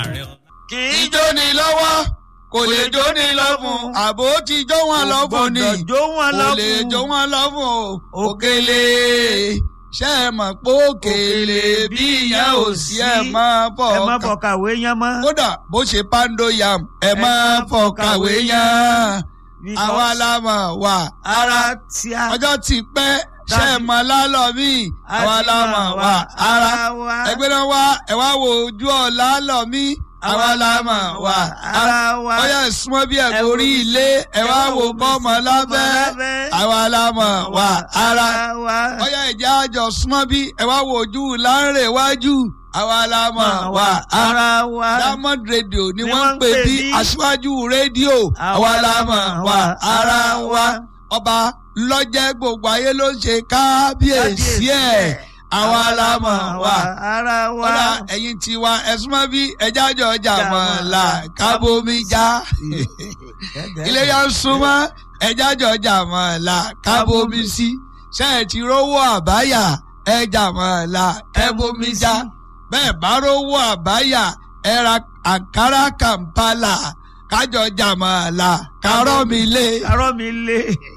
kì í jóni lọ́wọ́ kò lè jóni lọ́fun àbò ti jó wọn lọ́fun ni gbọ́dọ̀ jó wọn kò lè lọ́fun. jó wọn lọ́fun o òkèlè ṣe é mọ̀ pé òkèlè bí ìyẹn ò sí ẹ̀ máa bọ̀ ẹ má ọkàn fọ kàwé yẹn mọ́. kódà bó ṣe pando yam ẹ máa fọkàwé yan àwa la mọ̀ wà ara tí a. ọjọ́ ti pẹ́ ṣe é mọ̀ lálọ́ mi àwa la mọ̀ wà ara wa. ẹgbẹ́ náà wá ẹ wá wo ojú ọ̀la lọ mí àwa la mọ̀ wá ara ara wa. ọyọ ìsúnmọ́ bí ẹ̀kọ́ orí ilé ẹ wá wo bọ́mọ lábẹ́ àwa la mọ̀ wá ara wa. ọyọ ìjà àjọ súnmọ́ bí ẹ wá wo ojú láńrè wájú àwa la mọ̀ wá ara ara wa. diamond radio ni Ni wọ́n ń pè bí aṣáájú rédíò àwa la mọ̀ wá ara wa ọba lọ́jẹ́ gbogbo ayé ló ń ṣe kábíyèsí ẹ̀ àwa la mọ̀ wá ara wa. kódà ẹ̀yin ti wa ẹ̀sùn mọ́ bí ẹja jọ ọjà mọ̀ là kábómi já ilé yà ń súnmọ́ ẹja jọ ọjà mọ̀ là kábómi sí ṣe é ti rówó àbáyà ẹja mọ̀ là kábómi já bẹ́ẹ̀ bá rówó àbáyà ẹ ra àǹkárá kàmpálà kájọ ọjà mọ̀ là kárọ́ mi lé. arọ́ mi lé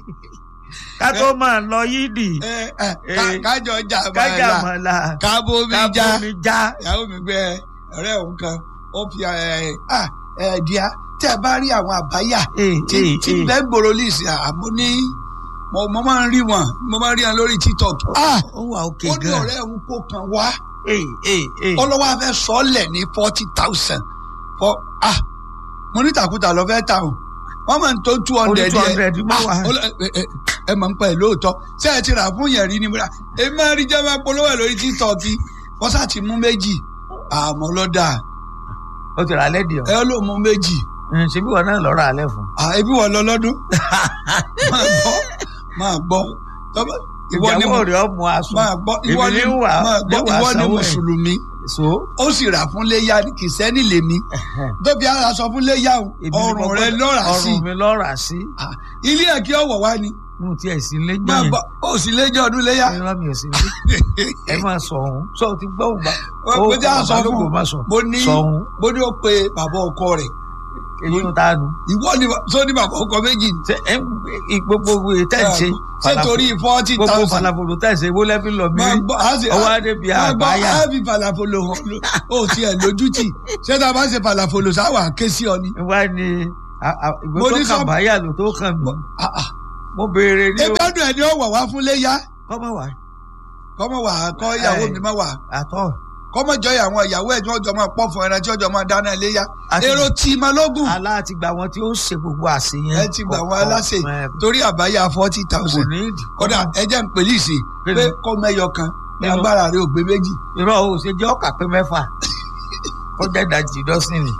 ká tó máa lọ yídì ẹ, ẹ, ká- kájọ ọjà mọ̀ kájà là mọ̀lá kábómi já kábómi já. ìyàwó mi gbé ọ̀rẹ́ òun kan ó fi ẹ ẹ ẹ díà tí a bá rí àwọn àbáyà Ee, tí ee, tí ee. bẹ́ẹ̀ gbòòrò lìsì àmọ́ ní mo mo máa ń rí wọn mo máa ń rí wọn lórí tiktok ah ó wà òkè ó ní gan. ọ̀rẹ́ òun kó kan wá ee ee ee. ọlọ́wọ́ afẹ́ sọ́ọ̀lẹ̀ ní forty thousand for ah mo ní tàkùtà lọ fẹ́ tà o wọ́n máa ń tó two hundred Ó ní 200 mọ́ wá. ẹ mọ̀ ń pa ẹ̀ lóòótọ́ ṣé ẹ ti rà fún yẹn rí ni mo rà èmi máa ń rí jẹ́ máa polówó ẹ̀ lórí tiktok wọ́n sá ti mú méjì àmọ́ lọ́dà ó ti rà lẹ́dìí ẹ ló mú méjì ọ̀ ṣebí wọn náà lọ́ọ́ rà alẹ́ fún. Ah, ebi wọ́n lọ lọ́dún máa gbọ́ máa gbọ́ Tọ́ba- ìwọ ni ìyàwó mo- rẹ̀ ọmọ aṣọ. máa gbọ́ ìwọ èmi ni ní wà máa gbọ́ ní wà ìwọ ni sanwó ẹ̀. mùsùlùmí so. ó sì rà fún léyà kìsẹ́nì lèmi tóbi ara sọ fún léyà o, èmi ni mo ọrùn rẹ gbọ́dọ̀- lọ́ra sí ọrùn mi lọ́ra sí. Ah, ilé ẹ̀ kí ọ̀wọ̀ wá ni mo tiẹ̀ sí lẹ́jọ́ máa yẹn. gbọ́ ó sì léjọ́ ọdún léyà irọ́ mi ò sí ní. ẹ máa sọ òun sọ ti gbọ́ òun bá. mo ti à sọ fún un máa sọ. mo ní sọ òun mo ní ó pe bàbá ọkọ rẹ̀ èyí ń ta nu. ìwọ ni sọ ní bàbá ọkọ méjì ni. ṣe ẹ ń gbogbo tẹ̀ ń ṣe. ṣé torí forty gbogbo thousand falafolo tẹ̀ ṣe wọlé fi lọ mí. máa gbọ́ á sì ọwọ́ adé bíi máa gbọ́ àgbáyà. á fi falafolo hàn ló ó tiẹ̀ lójútì ṣé tá a bá ṣe falafolo sáwà ké sí ọ ni. wá ní a- a- ìwé Mo tó ní kàn sọ- báyà ló tó kàn mí. Ah, ah. mo béèrè ní o. ebi ọdún ẹ ní ọwọ wá fún léyà kọ́mọ wà kọmọ wà kọ ìyàwó Ẹ. mi má wà àtọ̀. kọmọ jọ àwọn ìyàwó ẹ tí wọn jọ máa pọ fún ẹran tí wọn jọ máa dáná léyà Àti- èrò tí ma lógún aláàtì gba wọn tí ó ṣe gbogbo àṣeyẹn. ẹ ti gbà wọn aláṣẹ Ẹ, torí àbáyá forty kò thousand ní ìdí. kódà ẹ jẹ́ ń pèlú ìsìn Kí pé ni? kọ́ mẹ́yọ kan ní Nínú- agbára rẹ ò gbé méjì. irọ́ o ṣe jẹ́ ọkà pé mẹ́fà kọjá ìdajì dọ́sìn ni.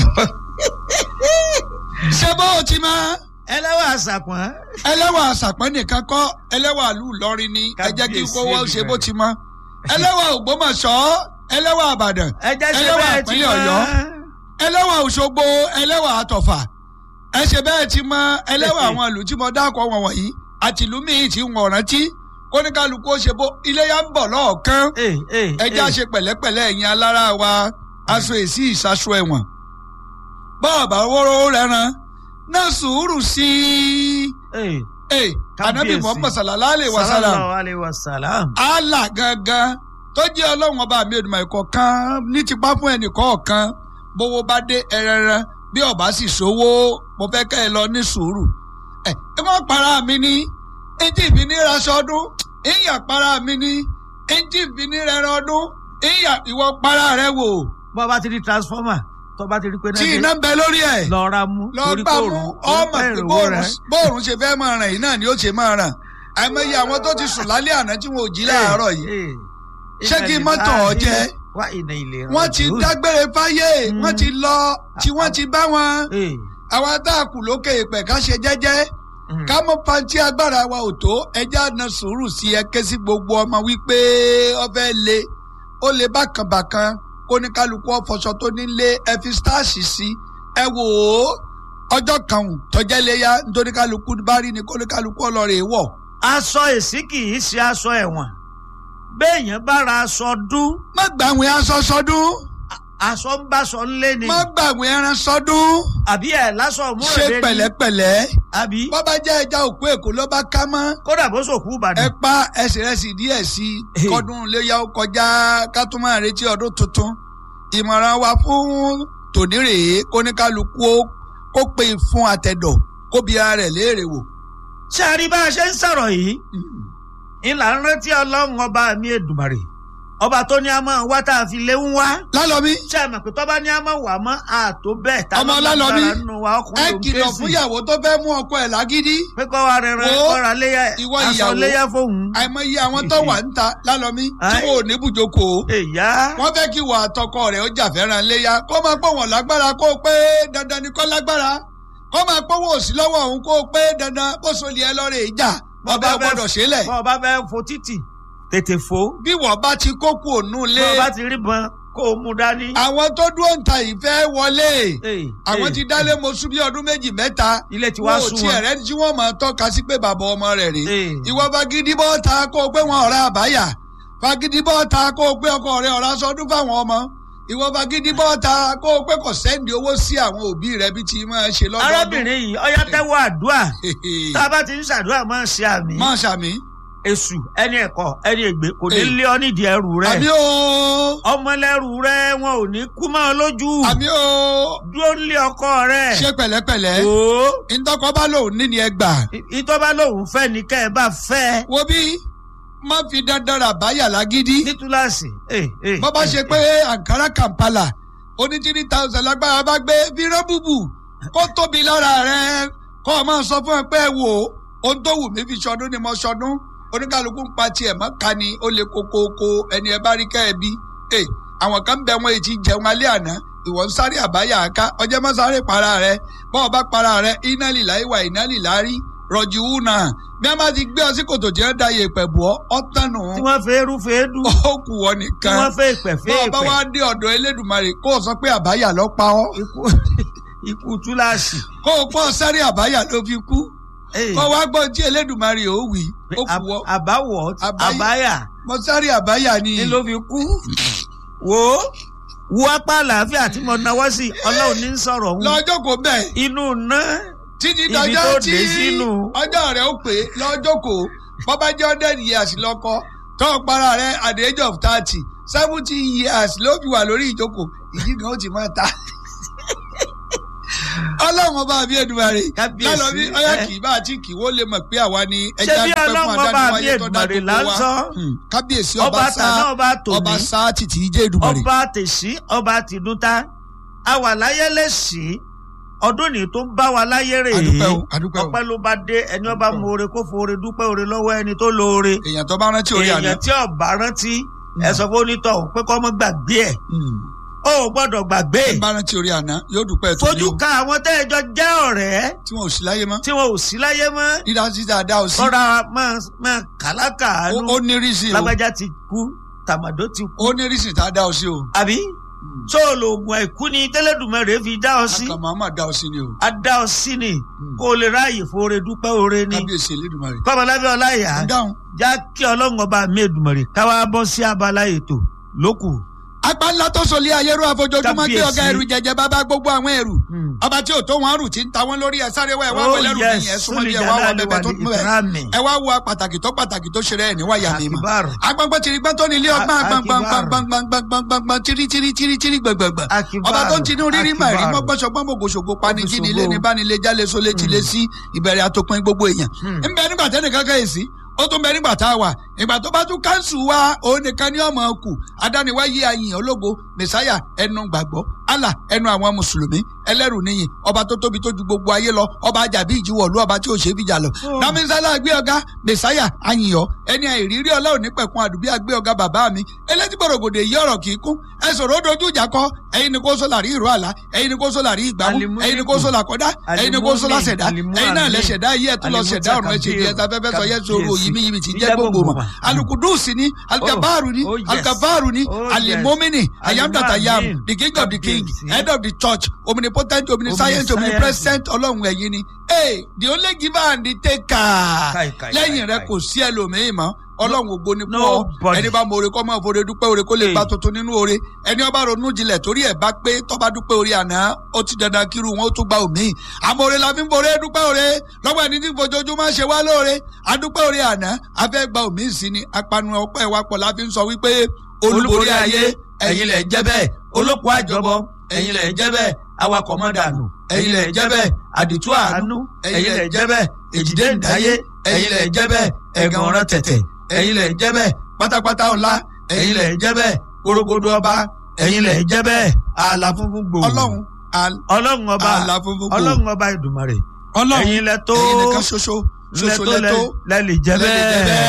ṣé bó o ti máa ẹlẹ́wà àṣàpọ̀n. ẹlẹ́wà àṣàpẹ́ nìkan kọ́ ẹlẹ́wà ìlú Ìlọrin ni ẹ jẹ́ kí Kábíyèsí kó wọ́n ṣe bó Èdùmàrè. ti mọ́ ẹlẹ́wà Ògbómọ̀ṣọ́ ẹlẹ́wà Ìbàdàn ẹ jẹ́ ṣe ẹlẹ́wà bẹ́ẹ̀ tí ìpínlẹ̀ wọ́n. Ọ̀yọ́ ẹlẹ́wà Òṣogbo ẹlẹ́wà Àtọ̀fà ẹ ṣe bẹ́ẹ̀ ti mọ ẹlẹ́wà àwọn ìlú tí mo dákọ̀ wọn wọ̀nyí àti ìlú míì tí wọn rántí kóníkálukú ó ṣe bó iléyà ń bọ̀ lọ́ọ̀kan Ee, ee, ẹ já ee. ṣe pẹ̀lẹ́pẹ̀lẹ́ ẹ̀yin alára wa aṣọ èsì ìṣaṣọ ẹ̀wọ̀n bọ́ọ̀bà wóró rẹran náà sùúrù sí i. Ee, Ee, anabi Kábíyèsí. muhammad sallallahu alayhi wa sallam sallallahu alayhi wa sallam. allah gangan tó jẹ́ ọlọ́run ọba mi òdùmọ̀ ìkọ̀kan ní tipa fún ẹnì kọ̀ọ̀kan bówó bá dé ẹrẹran bí ọba sì sówó mo fẹ́ kẹ́ ẹ lọ ní sùúrù. ẹ ẹ wọ́n para mi ní ẹjí ìbí ní raṣọ ọdún ìyà para mi ní ẹjí ìbí ní rẹran ọdún ìyà ìwọ para rẹ wò bọ́ bá ti di transformer tó bá ti rí pé tí iná ń bẹ lórí ẹ̀ lọ ra mú. lọ torí bá kò mú rùn, ọmọ torí pé pé bóòrùn ìrànwọ́ rẹ̀. bóòrùn ṣe fẹ́ máa ràn yìí náà ni ó ṣe máa ràn àìmọye àwọn tó ti sùn lálẹ́ àná tí wọn ò jí láàárọ̀ yìí Ee, ee. Ṣé kí Inna mọ́tò ọ lillahi jẹ́? wa inna ilayhi wọ́n ti raji'un. dágbére fáyé Mm. wọ́n ti lọ tí wọ́n ti bá wọn Ee, àwọn atáàkù lókè ìpẹ̀ ká ṣe jẹ́jẹ́ mm. ká mọ́ pantí agbára wa ò tó ẹjẹ́ àna sùúrù sí ẹ ké sí gbogbo ọmọ wípé ọfẹ́ le ó le bákanbàkan kó ní kálukú ọ̀fọ̀ṣọ tó nílé ẹ fi stáàsì sí ẹ wò ó ọjọ́ kan ò tọ́jẹ́ léyà nítorí kálukú bá rí ni kó ní kálukú ọlọ́rẹ̀ wọ̀ aṣọ èsì kì í ṣe aṣọ ẹ̀wọ̀n béèyàn bá ra aṣọ dún má gbà àwọn aṣọ sọdún aṣọ ń bá sọ ńlé ni má gbàgbé ẹran sọdún àbí ẹ̀ lásọ ṣe múròdé ni pẹ̀lẹ́pẹ̀lẹ́ àbí bọ́bá jẹ́ ẹja òkú èkó ló bá ká mọ́ kódà bó sòkú ẹ ìbàdàn pa ẹsẹ̀ rẹ̀ sì díẹ̀ sí i Hey. kọ́dún léyà ó kọjá ká tún máa retí ọdún tuntun ìmọ̀ràn wa fún tòní rèé kóníkálukú ó kó pe fún àtẹ̀dọ̀ kó bi ara rẹ̀ léèrè wò. ṣé a rí bá a ṣe ń sọ̀rọ̀ yìí ìlà ń rántí ọlọ́run ọba mi èdùmàrè ọba tó ní a máa wá tá a fi lé ń wá lálọ́mí ṣé a mọ̀ pé tọ́ba ní a máa wà mọ́ àtó bẹ́ẹ̀ tá a Ọmọ máa Ọlálọ́mí, gbára nínú wa ẹ ọkùnrin ló ń ké kìlọ̀ sí fún ìyàwó tó fẹ́ mú ọkọ ẹ̀ lágídí pé kọ́ wa rẹ̀ rẹ̀ Wo, kọ́ra léyà ìwọ aṣọ ìyàwó. léyà fóun. àìmọye àwọn tó wà ń ta lálọ́mí tí Ai. wọn ò ní bùjókòó èyá wọ́n fẹ́ kí wà àtọkọ rẹ̀ ó jà fẹ́ràn léyà kó máa pọ̀ wọ́n lágbára kó o pé dandan ni kó lágbára kó máa pọ̀ wọ́n òsì lọ́wọ́ òun kó o pé dandan kó sọlẹ̀ ẹ lọ́rẹ̀ ìjà ọba gbọ́dọ̀ ṣẹlẹ̀ bọ́ ọba fẹ́ fo títì tètè fo bí wọ́n bá ti kókó ònú lé bọ́ ọba ti rí bọn kó o mú dání. àwọn tó dúró ń ta ìfẹ́ wọlé Ee, àwọn ee, ti dálé mọ́sú bí ọdún méjì mẹ́ta ilé ti wá wọn ò sún tiẹ̀ wọn. rẹ́ tí wọ́n máa tọ́ka sí pé bàbá ọmọ rẹ̀ rèé Ee. ìwọ fagidi bọ́ ta kó o pé wọn ọ̀rá àbáyà fagidi bọ́ ta kó o pé ọkọ rẹ̀ ọ̀rá sọdún fáwọn ọmọ ìwọ fagidi bọ́ ta kó o pé kò sẹ́ndì owó sí àwọn òbí rẹ̀ bí ti máa ṣe lọ́dọọdún. arábìnrin yìí ọyá tẹ́wọ́ àdúrà tá a bá ti ń ṣàdúrà máa ń ṣe àmì máa ṣàmì. èṣù ẹni ẹ̀kọ́ ẹni ègbé kò ní Ee. lé ọ nídìí ẹrù rẹ àmì o ọmọlẹ́rù rẹ wọn ò ní kú mọ́ ọ lójú àmì o dúró nílé ọkọ rẹ ṣe pẹ̀lẹ́pẹ̀lẹ́ o ntọ́kọ bá lòun ní ni ẹ gbà. ìtọ́ba lòun fẹ́ ní kẹ́ ẹ bá fẹ́ wo bí má fi dandan rà báyà lágídí. ní túláàsì. bọ́ bá ṣe pé ankara kampala oní three thousand lágbára bá gbé fírán bùbù kó tóbi lára rẹ kó o máa sọ fún ẹ pé ẹ wò ó ohun tó wù mí fi ṣọdún ni mo ṣọdún oníkàlùkù ń pa tiẹ̀ mọ́ ká ni ó lè kókóókó ẹni ẹ bá rí kẹ́ ẹ bí. ẹ àwọn kan bẹ wọn èjì jẹun alẹ́ àná ìwọ ń sáré àbáyà ká ọjọ́ má sáré para rẹ bọ́ ọ bá para rẹ iná lìlá ìwà iná lìlá rí rọjò wù náà bí wọ́n bá ti gbé ọ sí kòtò jẹ́ da yèèpẹ̀ bù ọ́ ọ́ tànù tí wọ́n fẹ́ rú fẹ́ dùn ó kù ọ tí nìkan wọ́n fẹ́ ìpẹ́ fẹ́ bá ọba ìpẹ́ wa dé ọ̀dọ̀ elédùnmarè kó o sọ pé àbáyà ló pa ọ́ ikú ikú túláàsì. kó o pọ̀ sáré àbáyà ló fi kú Ee. kó o wá gbọ́ tí elédùnmarè ó wí ó kù ọ́ àbáwọ̀ Àbáyé. àbáyà mo sáré àbáyà ni ni ló fi kú. wo wo apá àlàáfíà tí mo náwó sí ọlọ́run ní sọ̀rọ̀ òun lọ́jọ́ kò bẹ́ẹ̀ inú ná títí Ibi dọjọ́ tó tí dé sínú. ọjọ́ rẹ̀ ó pé lọ́jọ́ kò bọ́bá jẹ́ hundred years lọ́kọ́ tó o para rẹ̀ at the age of thirty seventy years ló fi wà lórí ìjókòó ìdí kan ó ti máa ta ọlọ́run ọba àbí Èdùmàrè Kábíyèsí, lálọ́ bí ọyá ẹ. kì í bá àti kì í wó lè mọ̀ pé àwa ni Ṣé ẹja bí dúpẹ́ fún Ọlọ́run ọba adániwáyé àbí tó dá Èdùmàrè gbogbo là ń wa sọ? Hmm. kábíyèsí ọba ọba tàná sá ọba tòní ọba sá títí ìjẹ́ Èdùmàrè ọba tèṣí ọba tìdúntà àwà láyé lẹ́sì ọdún ní tó ń bá wa láyé rè adúpẹ́ é o adúpẹ́ o ọpẹ́ ló bá dé ẹni ọba mú oore kó foore dúpẹ́ oore lọ́wọ́ ẹni tó lóore èèyàn tó bá rántí orí àná èèyàn tí ọba rántí ẹ sọ fún onítọ̀ pé kọ́ mọ́ gbàgbé ẹ̀ Hmm. ó ò gbọ́dọ̀ gbàgbé ẹ bá rántí orí àná yóò dúpẹ́ tó ní fojú o ka àwọn tẹ́ẹ̀jọ jẹ́ ọ̀rẹ́ tí wọn ò sí láyé mọ́ tí wọn ò sí láyé mọ́ dídá sí dáadáa ò sí kọ́ra máa máa kàlákà ó ánú ó ní rísì o lágbájá ti kú tàmàdó ti kú ó ní rísì tá a dá ọ sí o àbí tó o lo oògùn àìkú ni tẹ́lẹ̀dùmẹ̀rẹ̀ fi dá ọ sí akàn máa máa dá ọ sí ni o a dá ọ sí ni kó o lè ráàyè foore dúpẹ́ oore ni kábíyèsí elédùnmarè kọ́mọlábẹ́ ọláyà ń dáhùn. já kí ọlọ́run ọba mi èdùmọ̀rẹ̀ káwá bọ́ sí abala ètò lókù. apá ńlá tó sọlé ayérú àfojoojúmọ́ gbé Kábíyèsí. ọ̀gá ẹrù jẹjẹ bàbá gbogbo àwọn ẹrù Hmm. ọba tí ò tó wọn rù tí ń ta wọn lórí ẹ sáré wá ẹ wá Oh, wọlé rù yes. nìyẹn súnmọ́ bí ẹ wá wọ bẹbẹ tó mú ẹ Ìkírámì. ẹ wá wo pàtàkì tó pàtàkì tó ṣe rẹ ẹ níwáyà mi mọ Akibaru. agbọngbọn tìrìgbọn tó ní ilé ọgbọn A- agbọngbọngbọngbọngbọngbọngbọn tìrì tìrì tìrì tìrì gbọngbọngbọn Akibaru. ọba tó ń tinú rírí mà rí Akibaru. mọgbọnsọgbọn mọgbòsògbò pani jí nílé Ògbóṣògbó. ní bánilé jálè sólé tìlé sí ìbẹ̀rẹ̀ àtòpin gbogbo èèyàn Hmm. ń bẹ nígbà tẹ́nìkan kẹ́yèsí ó tún bẹ nígbà tá a wà ìgbà tó bá tún káńsù wa òun nìkan ní ọmọ kù adániwáyé ayìn ológo mẹsáyà ẹnu gbàgbọ́ allah ẹnu àwọn mùsùlùmí ẹlẹ́rù níyìn ọba tó tóbi tó ju gbogbo ayé lọ ọba àjàbí ìjìwọ̀lú ọba tí ò ṣe é fìjà lọ. Oh. namisala gbé ọ̀gá mẹsáyà ayìnyọ ẹni àìrírí ọlọ́run nípẹ̀kun àdùbí àgbé ọ̀gá bàbá mi elétí gbòrògbòdè yí ọ̀rọ̀ kì í kún ẹ sọ̀rọ̀ ó dojú ìjà kọ ẹ̀yin ni kó sọ làrí ìró àlá ẹ̀yin ni kó sọ làrí ìgbàmú Alimuniku. ẹ̀yin ni kó sọ làkọ́dá ẹ̀yin ni kó sọ làṣẹ̀dá Alimu- ẹ̀yin náà Alimu- lẹ́ṣẹ̀dá yí ẹ̀ tún lọ ṣẹ̀dá ọ̀run ẹ̀ṣẹ̀ di ẹ̀ta fẹ́fẹ́ sọ yẹ́ sọ̀rọ̀ Kábíyèsí. yìí mi ti Jíjẹ́ jẹ́ gbogbo gbogbo mọ̀ mọ̀. alukudusi ni alikabaru ni Oh, yes. alikabaru ni Oh, yes. alimomini ayam that I am Alimu- the king of the king Kábíyèsí. head of the church omni omnipotent omniscient omnipresent ọlọ́run ẹ̀yin ni hey the only giver and the taker Kai, kai, lẹ́yìn kai, rẹ kai. kò sí ẹlòmíín mọ́ ọlọ́run ògo ni fún ọ Nobody. ẹni bá mọ oore kọ́ mọ́ òfòrè dúpẹ́ oore kó lè Hey. gba tuntun nínú oore ẹni ọba ronú jinlẹ̀ torí ẹ̀ bá pé tọ́ba dúpẹ́ oore àná ó ti dandan kírú wọn ó tún gba òmíì àmọ́ oore la fi ń boore dúpẹ́ oore lọ́wọ́ ẹni tí fojoojúmọ́ ṣe wá lóore adúpẹ́ oore àná a fẹ́ gba òmíì sí ni apanu ọpẹ́ wa pọ̀ la fi ń sọ wípé olúborí ayé ẹ̀yin lẹ̀ jẹ́ bẹ́ẹ̀ olóko àjọbọ ẹ̀yin lẹ̀ jẹ́ bẹ́ẹ̀ awakọ̀ mọ́dànù ẹ̀yin lẹ̀ jẹ́ bẹ́ẹ̀ àdìtú àánú ẹ̀yin lẹ̀ jẹ́ bẹ́ẹ̀ èjìdé ǹdáyé ẹ̀yin lẹ̀ jẹ́ bẹ́ẹ̀ ẹ̀gàn ọ̀ràn tẹ̀tẹ̀ ẹ̀yin lẹ̀ jẹ́ bẹ́ẹ̀ pátápátá ọ̀la ẹ̀yin lẹ̀ jẹ́ bẹ́ẹ̀ korogodo ọba ẹ̀yin lẹ̀ jẹ́ bẹ́ẹ̀ ààlà funfun gbòò ọlọ́run al- ọlọ́run ọba àlà funfun gbòò ọlọ́run ọba ìdùmarè ọlọ́run ẹ̀yin lẹ̀ tó ẹ̀yin nìkan ṣoṣo lẹ̀ ṣoṣo tó lẹ̀ tó lẹ̀ lè jẹ́ lẹ̀ lè jẹ́ bẹ́ẹ̀. bẹ́ẹ̀.